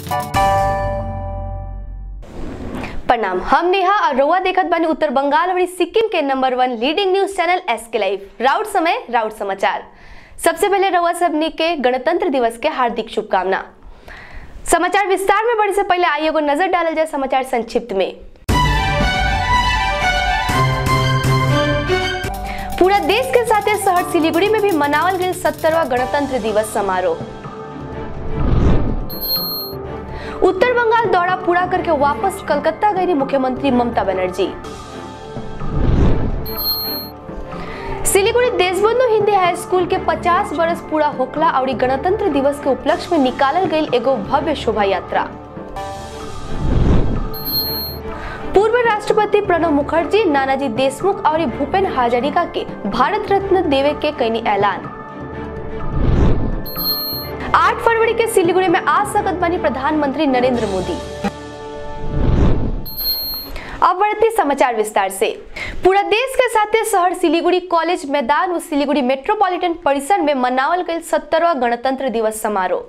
प्रणाम हम नेहा और रउआ देखत बानी उत्तर बंगाल और सिक्किम के number one leading news channel S K live राउट समय राउट समाचार सबसे पहले रउआ सबनी के गणतंत्र दिवस के हार्दिक शुभकामना समाचार विस्तार में बढ़े से पहले आइए एगो नजर डालल जाए समाचार संक्षिप्त में पूरा देश के साथ शहर सिलीगुड़ी में भी मनावल गई सत्तरवा गणतंत्र दिवस समारोह उत्तर बंगाल दौरा पूरा करके वापस कलकत्ता गई मुख्यमंत्री ममता बनर्जी सिलीगुड़ी देशबंधु हिंदी हाई स्कूल के 50 बरस पूरा होखला और गणतंत्र दिवस के उपलक्ष्य में निकालल गई एगो भव्य शोभा यात्रा पूर्व राष्ट्रपति प्रणब मुखर्जी नानाजी देशमुख और भूपेन हजारिका के भारत रत्न देवे के कईनी ऐलान 8 फरवरी के सिलीगुड़ी में आ सकत बनी प्रधानमंत्री नरेंद्र मोदी अब बढ़ते समाचार विस्तार से पूरा देश के साथ शहर सिलीगुड़ी कॉलेज मैदान और सिलीगुड़ी मेट्रोपॉलिटन परिसर में मनावल गई सत्तरवा गणतंत्र दिवस समारोह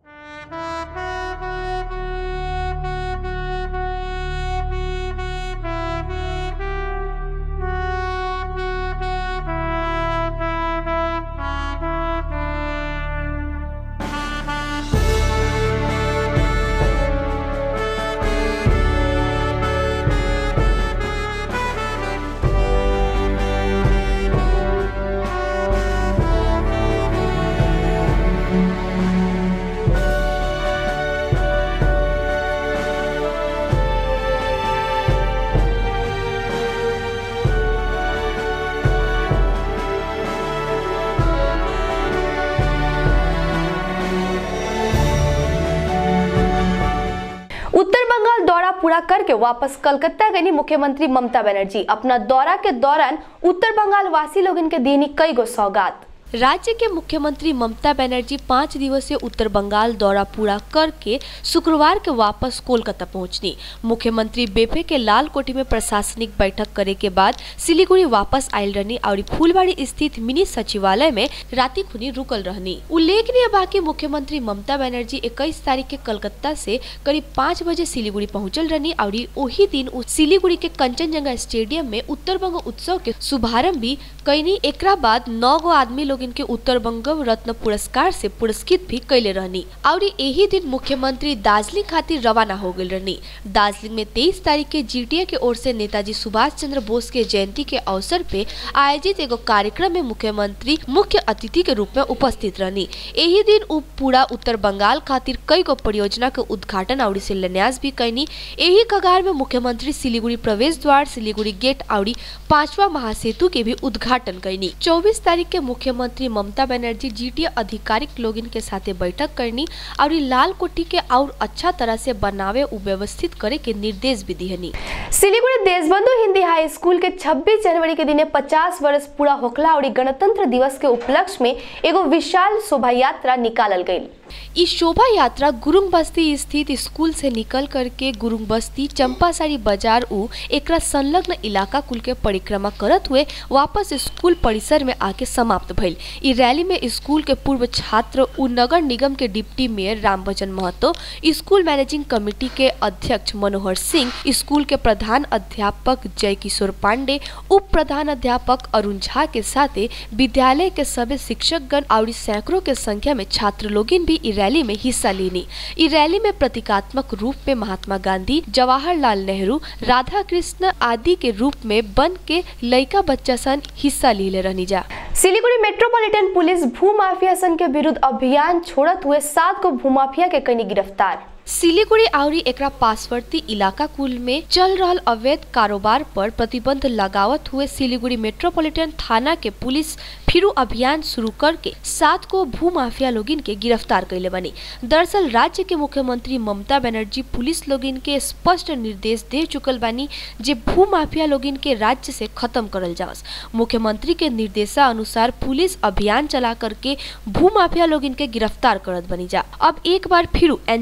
उत्तर बंगाल दौरा पूरा करके वापस कलकत्ता गई मुख्यमंत्री ममता बनर्जी अपना दौरा के दौरान उत्तर बंगाल वासी लोग इनके देनी कई गो सौगात राज्य के मुख्यमंत्री ममता बनर्जी पाँच दिवसीय उत्तर बंगाल दौरा पूरा करके शुक्रवार के वापस कोलकाता पहुंचनी मुख्यमंत्री बेपे के लाल कोठी में प्रशासनिक बैठक करे के बाद सिलीगुड़ी वापस आयल रहनी और फूलबाड़ी स्थित मिनी सचिवालय में राति खुनी रुकल रहनी उल्लेखनीय बा कि मुख्यमंत्री ममता बनर्जी इक्कीस तारीख के कलकत्ता से करीब पाँच बजे सिलीगुड़ी पहुंचल रहनी और वही दिन उ सिलीगुड़ी के कंचनजंगा स्टेडियम में उत्तर बंग उत्सव के शुभारंभ भी कैनी एकरा बाद नौ गो आदमी लोग इनके उत्तर बंग रत्न पुरस्कार से पुरस्कृत भी कैले रहनी और यही दिन मुख्यमंत्री दार्जिलिंग खातिर रवाना हो गई रहनी दार्जिलिंग में तेईस तारीख के जीटीए के ओर से नेताजी सुभाष चंद्र बोस के जयंती के अवसर पे आयोजित एगो कार्यक्रम में मुख्यमंत्री मुख्य अतिथि के रूप में उपस्थित रहनी यही दिन उ पूरा उत्तर बंगाल खातिर कई गो परियोजना के उद्घाटन और शिलान्यास भी कैनी यही कगार में मुख्यमंत्री सिलीगुड़ी प्रवेश द्वार सिलीगुड़ी गेट और पांचवा महासेतु के भी उद्घाटन कैनी चौबीस तारीख के मुख्यमंत्री ममता बनर्जी जीटीए आधिकारिक लोगिन के साथे बैठक करनी और लाल कोठी के और अच्छा तरह से बनावे उ व्यवस्थित करे के निर्देश भी दिहनी सिलीगुड़ी देशबंधु हिंदी हाई स्कूल के 26 जनवरी के दिने 50 वर्ष पूरा होखला और गणतंत्र दिवस के उपलक्ष्य में एगो विशाल शोभा यात्रा निकालल गई इस शोभा यात्रा गुरुंग बस्ती स्थित स्कूल से निकल करके गुरुंग बस्ती चंपासारी बाजार उ एकरा संलग्न इलाका कुल के परिक्रमा करत हुए वापस स्कूल परिसर में आके समाप्त भइल इ रैली में स्कूल के पूर्व छात्र उ नगर निगम के deputy mayor Ramvachan Mahto school managing committee के अध्यक्ष मनोहर सिंह स्कूल के प्रधान अध्यापक जय किशोर पांडे उप प्रधान अध्यापक अरुण झा के साथे विद्यालय के सभी शिक्षकगण और सैकड़ों के संख्या में छात्र लोगिन भी इ रैली में हिस्सा लेनी इ रैली में प्रतीकात्मक रूप में महात्मा गांधी जवाहरलाल नेहरू राधा कृष्ण आदि के रूप में बन के लइका बच्चा सन हिस्सा ले रहनी जा सिलीगुड़ी मेट्रोपॉलिटन पुलिस भूमाफिया सन के विरुद्ध अभियान छोड़त हुए सात को भूमाफिया के कनी गिरफ्तार सिलीगुड़ी आउरी एकरा पासवर्ती इलाका कुल में चल रहल अवैध कारोबार पर प्रतिबंध लगावत हुए सिलीगुड़ी मेट्रोपॉलिटन थाना के पुलिस फिर अभियान शुरू करके सात को भू माफिया लोगिन के गिरफ्तार कैले बनी दरअसल राज्य के मुख्यमंत्री ममता बनर्जी पुलिस लोगिन के स्पष्ट निर्देश दे चुकल बानी जे भू माफिया लोगिन के राज्य से खत्म करल जावस मुख्यमंत्री के निर्देशानुसार पुलिस अभियान चला करके भू माफिया लोगिन के गिरफ्तार करत बनी जा अब एक बार फिर एनजीपी थाना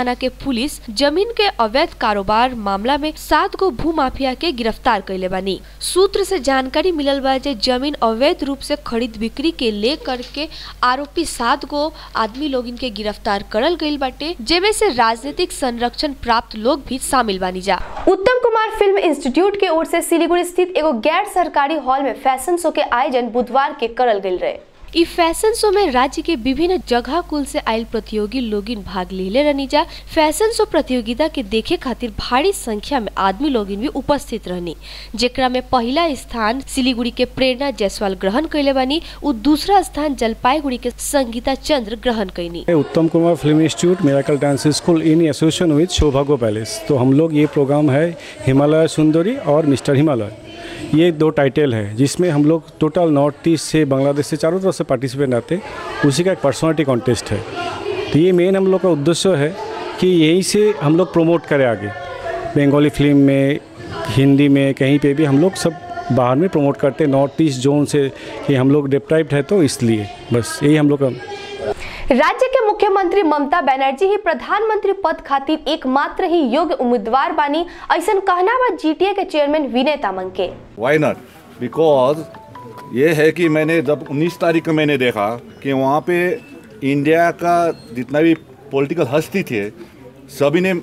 थाना के पुलिस जमीन के अवैध कारोबार मामला में सात गो भू माफिया के गिरफ्तार कैले बानी सूत्र से जानकारी मिलल बा जे जमीन अवैध रूप से खरीद बिक्री के ले करके आरोपी सात गो आदमी लोग इनके गिरफ्तार करल गईल बाटे जेमे से राजनीतिक संरक्षण प्राप्त लोग भी शामिल बानी जा उत्तम कुमार फिल्म इंस्टीट्यूट के ओर से सिलीगुड़ी स्थित एगो गैर सरकारी हॉल में फैशन शो के आयोजन बुधवार के करल गईल रहे ई फैशन शो में राज्य के विभिन्न जगह कुल से आयल प्रतियोगी लोगिन भाग लेले रहनी जा फैशन शो प्रतियोगिता के देखे खातिर भारी संख्या में आदमी लोगिन भी उपस्थित रहनी जेकरा में पहला स्थान सिलीगुड़ी के प्रेरणा जायसवाल ग्रहण कैले बानी उ दूसरा स्थान जलपाईगुड़ी के संगीता चंद्र ग्रहण कैनी Uttam Kumar film institute miracle dance school in association with Saubhagya palace तो हम लोग ये प्रोग्राम है हिमालय सुंदरी और मिस्टर हिमालय ये दो टाइटल है जिसमें हम लोग टोटल नॉर्थ ईस्ट से बांग्लादेश से चारों तरफ से पार्टिसिपेंट आते हैं उसी का एक पर्सनालिटी कॉन्टेस्ट है तो ये मेन हम लोग का उद्देश्य है कि यहीं से हम लोग प्रमोट करें आगे बंगाली फिल्म में हिंदी में कहीं पे भी हम लोग सब बाहर में प्रमोट करते हैं नॉर्थ ईस्ट जोन से कि हम लोग डिप्राइव्ड है तो इसलिए बस यही हम लोग का राज्य के मुख्यमंत्री ममता बनर्जी ही प्रधानमंत्री पद खातिर एकमात्र ही योग्य उम्मीदवार बानी ऐसा कहना बा जीटीए के चेयरमैन विनय तामंग के वाई नॉट बिकॉज ये है कि मैंने जब 19 तारीख को मैंने देखा कि वहाँ पे इंडिया का जितना भी पॉलिटिकल हस्ती थे सभी ने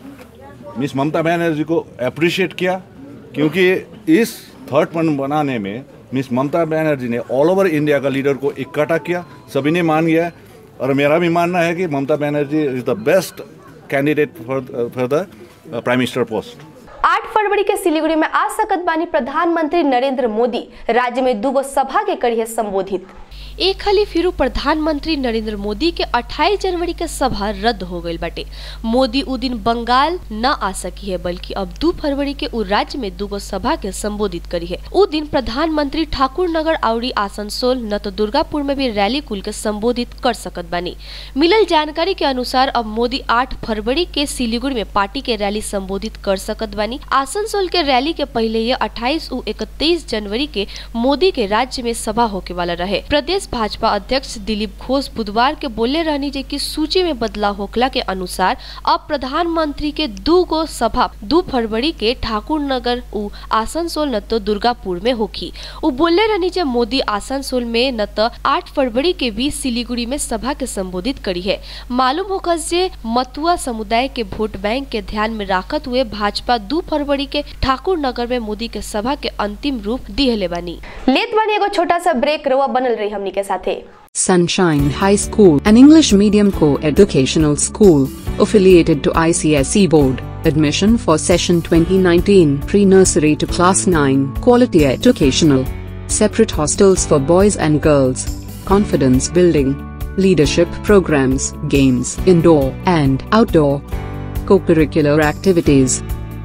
मिस ममता बनर्जी को अप्रिशिएट किया क्योंकि इस थर्ड पॉइंट बनाने में मिस ममता बनर्जी ने ऑल ओवर इंडिया का लीडर को इकट्ठा किया सभी ने मान गया और मेरा भी मानना है कि Mamata Banerjee is the best candidate for for the prime minister post आठ फरवरी के सिलीगुड़ी में आ सकत बानी प्रधानमंत्री नरेंद्र मोदी राज्य में दूगो सभा के करिए संबोधित एक खाली फिर प्रधानमंत्री नरेंद्र मोदी के 28 जनवरी के सभा रद्द हो गई बाटे मोदी उ दिन बंगाल न आ सकी है बल्कि अब 2 फरवरी के उ राज्य में दूगो सभा के संबोधित करी है उ दिन प्रधानमंत्री ठाकुर नगर आउरी आसनसोल न तो दुर्गापुर में भी रैली कुल के संबोधित कर सकत बानी मिलल जानकारी के अनुसार अब मोदी 8 फरवरी के सिलीगुड़ी में पार्टी के रैली संबोधित कर सकत बानी आसनसोल के रैली के पहले ये 28 उ 31 जनवरी के मोदी के राज्य में सभा होके वाला रहे प्रदेश भाजपा अध्यक्ष दिलीप घोष बुधवार के बोले रहनी जे कि सूची में बदलाव होखला के अनुसार अब प्रधानमंत्री के दू गो सभा दू फरवरी के ठाकुर नगर उ आसनसोल न तो दुर्गापुर में होखी उ बोले रहनी जे मोदी आसनसोल में न तो आठ फरवरी के बीच सिलीगुड़ी में सभा के संबोधित करी है मालूम होखस जे मतुआ समुदाय के वोट बैंक के ध्यान में राखत हुए भाजपा दू फरवरी के ठाकुर नगर में मोदी के सभा के अंतिम रूप दिहले बानी लेत बानी एगो छोटा सा ब्रेक रवा बनल रही हमनी के साथे Sunshine High School, an English medium co-educational school, affiliated to ICSE Board. Admission for session 2019 pre-nursery to class 9, quality educational. Separate hostels for boys and girls. Confidence building. Leadership programs, games, indoor and outdoor. Co-curricular activities.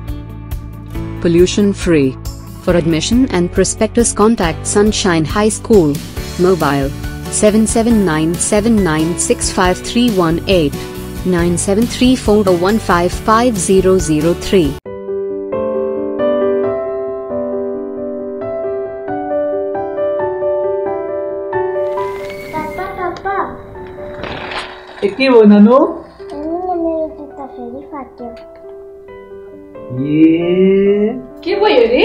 Pollution free. For admission and prospectus contact Sunshine High School. Mobile 7797965318 973401555003 पापा पापा के भयो नानु हेर्नु न मेरो जुत्ता फेरि फाट्यो ए के भयो रे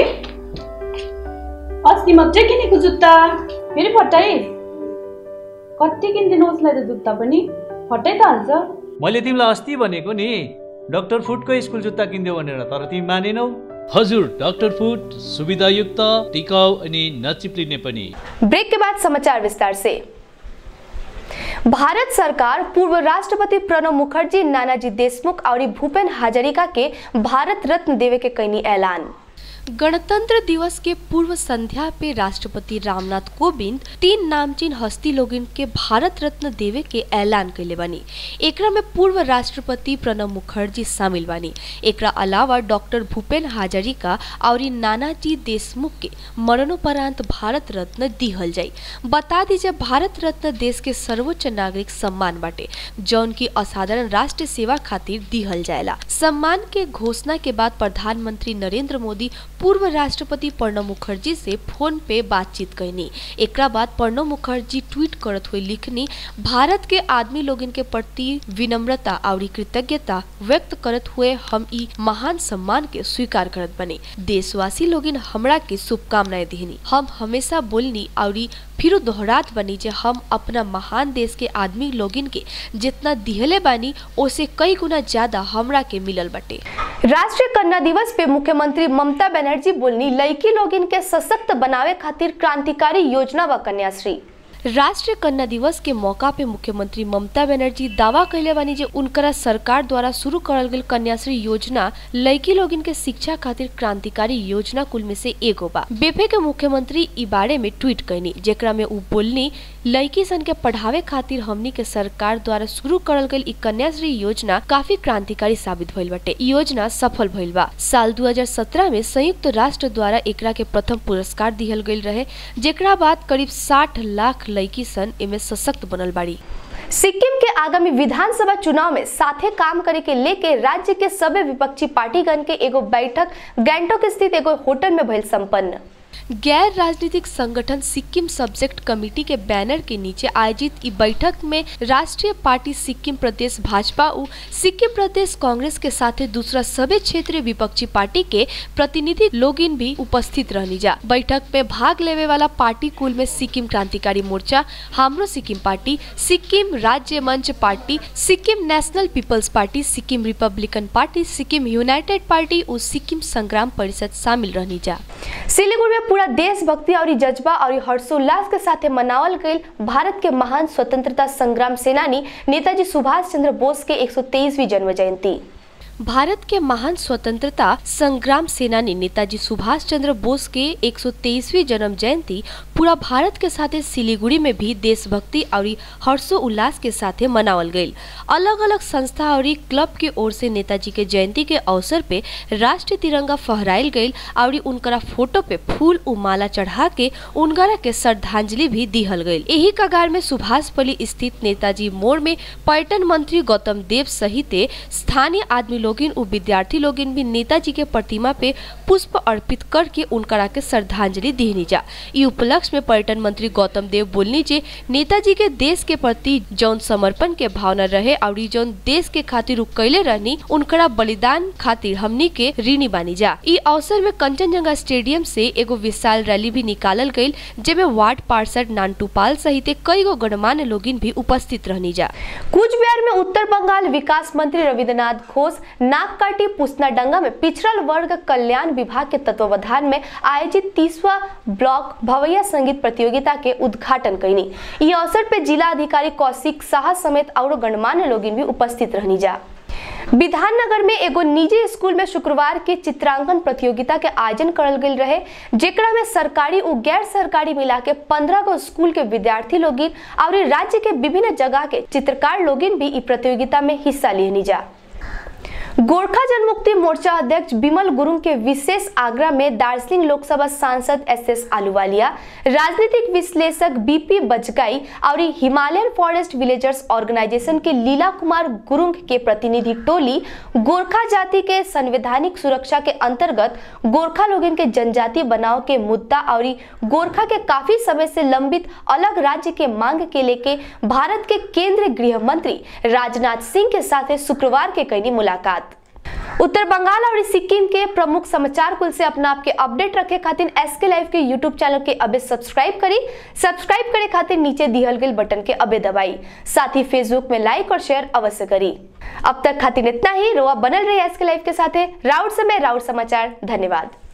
अस्ति मात्रै किनेको जुत्ता फेरि फटाइस् कति किनिदिनु उसलाई त जुत्ता पनि फटाइ त हाल्छ मैले तिमीलाई अस्ति भनेको नि डक्टर फुटको स्कुल जुत्ता किनिदेऊ भनेर तर तिमी मानेनौ हजुर डक्टर फुट सुविधायुक्त टिकाउ अनि नचिप्लिने पनि ब्रेक के बाद समाचार विस्तार से भारत सरकार पूर्व राष्ट्रपति प्रणब मुखर्जी नानाजी देशमुख और भूपेन हजारिका के भारत रत्न देवे के कैनी ऐलान गणतंत्र दिवस के पूर्व संध्या पे राष्ट्रपति रामनाथ कोविंद तीन नामचीन हस्ती लोगन के भारत रत्न देवे के ऐलान कैले बानी एकरा में पूर्व राष्ट्रपति प्रणब मुखर्जी शामिल बानी एकरा अलावा डॉक्टर भूपेन हजारिका और नानाजी देशमुख के मरणोपरांत भारत रत्न दिहल जाई बता दीजिए भारत रत्न देश के सर्वोच्च नागरिक सम्मान बाटे जौन की असाधारण राष्ट्र सेवा खातिर दिहल जाएला सम्मान के घोषणा के बाद प्रधानमंत्री नरेंद्र मोदी पूर्व राष्ट्रपति प्रणब मुखर्जी से फोन पे बातचीत कैनी एकरा बाद प्रणब मुखर्जी ट्वीट करत हुए लिखनी भारत के आदमी लोगन के प्रति विनम्रता और कृतज्ञता व्यक्त करत हुए हम ई महान सम्मान के स्वीकार करत बने देशवासी लोगन हमरा के शुभकामनाएं दिहनी हम हमेशा बोलनी और फिर दोहरात बनी जे हम अपना महान देश के आदमी लोगन के जितना दिहले बानी ओसे कई गुना ज्यादा हमरा के मिलल बटे राष्ट्रीय कन्या दिवस पे मुख्यमंत्री ममता बनर्जी बोलनी लड़की लोगन के सशक्त बनावे खातिर क्रांतिकारी योजना व कन्याश्री राष्ट्रीय कन्या दिवस के मौका पे मुख्यमंत्री ममता बनर्जी दावा कैले बानी जे उनकरा सरकार द्वारा शुरू करल गेल कन्याश्री योजना लड़की लोगन के शिक्षा खातिर क्रांतिकारी योजना कुल में से एगो बा बेफे के मुख्यमंत्री ई बारे में ट्वीट कैनी जेकरा में उ बोलनी लड़की सन के पढ़ावे खातिर हमनी के सरकार द्वारा शुरू करल गेल ई कन्याश्री योजना काफी क्रांतिकारी साबित भइल बाटे ई योजना सफल भइल बा साल 2017 में संयुक्त राष्ट्र द्वारा एकरा के प्रथम पुरस्कार दिहल गेल रहे जेकरा बाद करीब 60 लाख लड़की सन एमे सशक्त बनल बाड़ी सिक्किम के आगामी विधानसभा चुनाव में साथे काम करे के लेके राज्य के सभी विपक्षी पार्टीगण के एगो बैठक गैंगटोक स्थित एगो होटल में भइल संपन्न गैर राजनीतिक संगठन सिक्किम सब्जेक्ट कमेटी के बैनर के नीचे आयोजित ई बैठक में राष्ट्रीय पार्टी सिक्किम प्रदेश भाजपा उ सिक्किम प्रदेश कांग्रेस के साथे दूसरा सभी क्षेत्रीय विपक्षी पार्टी के प्रतिनिधि लोगिन भी उपस्थित रहनी जा बैठक में भाग लेवे वाला पार्टी कुल में सिक्किम क्रांतिकारी मोर्चा हाम्रो सिक्किम पार्टी सिक्किम राज्य मंच party Sikkim national peoples party Sikkim republican party Sikkim united party और सिक्किम संग्राम परिषद शामिल रहनी जा सिलीगुड़ी में पूरा देशभक्ति और जज्बा और हर्षोल्लास के साथ मनावल गई भारत के महान स्वतंत्रता संग्राम सेनानी नेताजी सुभाष चंद्र बोस के 123वीं जन्म जयंती भारत के महान स्वतंत्रता संग्राम सेनानी नेताजी सुभाष चंद्र बोस के 123वीं जन्म जयंती पूरा भारत के साथे सिलीगुड़ी में भी देशभक्ति और हर्षो उल्लास के साथे मनावल गईल अलग अलग संस्था और क्लब के ओर से नेताजी के जयंती के अवसर पे राष्ट्रीय तिरंगा फहराइल गईल और उनकरा फोटो पे फूल उ माला चढ़ा के उनकरा के श्रद्धांजलि भी दिहल गईल यही कगार में सुभाषपल्ली स्थित नेताजी मोड़ में पर्यटन मंत्री गौतम देव सहित स्थानीय आदमी लोगिन उ विद्यार्थी लोगिन भी नेताजी के प्रतिमा पे पुष्प अर्पित करके उनकरा के श्रद्धांजलि दिहनी जा ई उपलक्ष्य में पर्यटन मंत्री गौतम देव बोलनी जे नेताजी के देश के प्रति जौन समर्पण के भावना रहे और जौन देश के खातिर उ कैले रहनी उनकरा बलिदान खातिर हमनी के ऋणी बानी जा ई अवसर में कंचनजंगा स्टेडियम से एगो विशाल रैली भी निकालल गईल जेमे वार्ड पार्षद नानटू पाल सहित कई गो गणमान्य लोगिन भी उपस्थित रहनी जा कूच बिहार में उत्तर बंगाल विकास मंत्री रविन्द्रनाथ घोष नागकाटी पुसनाडंगा में पिछड़ल वर्ग कल्याण विभाग के तत्वावधान में आयोजित तीसवा ब्लॉक भवैया संगीत प्रतियोगिता के उद्घाटन कैनी ई अवसर पे जिला अधिकारी कौशिक शाह समेत और गणमान्य लोगिन भी उपस्थित रहनी जा विधाननगर में एगो निजी स्कूल में शुक्रवार के चित्रांकन प्रतियोगिता के आयोजन करल गेल रहे जेकरा में सरकारी और गैर सरकारी मिला के पंद्रह गो स्कूल के विद्यार्थी लोगिन और राज्य के विभिन्न जगह के चित्रकार लोगिन भी ई प्रतियोगिता में हिस्सा लेनी जा गोरखा जनमुक्ति मोर्चा अध्यक्ष बिमल गुरुंग के विशेष आग्रह में दार्जिलिंग लोकसभा सांसद एस एस आलूवालिया राजनीतिक विश्लेषक बीपी बजगाई और हिमालयन फॉरेस्ट विलेजर्स ऑर्गेनाइजेशन के लीला कुमार गुरुंग के प्रतिनिधि टोली गोरखा जाति के संवैधानिक सुरक्षा के अंतर्गत गोरखा लोगन के जनजाति बनाव के मुद्दा और गोरखा के काफी समय से लंबित अलग राज्य के मांग के लेके भारत के केंद्रीय गृह मंत्री राजनाथ सिंह के साथ शुक्रवार के कैनी मुलाकात उत्तर बंगाल और सिक्किम के प्रमुख समाचार कुल से अपना आपके अपडेट रखे खातिर एस के लाइव के यूट्यूब चैनल के अबे सब्सक्राइब करी सब्सक्राइब करे खातिर नीचे दिहल गई बटन के अबे दबाई साथ ही फेसबुक में लाइक और शेयर अवश्य करी अब तक खातिर इतना ही रोआ बनल रही एस के लाइव के साथ राउट समय राउट समाचार धन्यवाद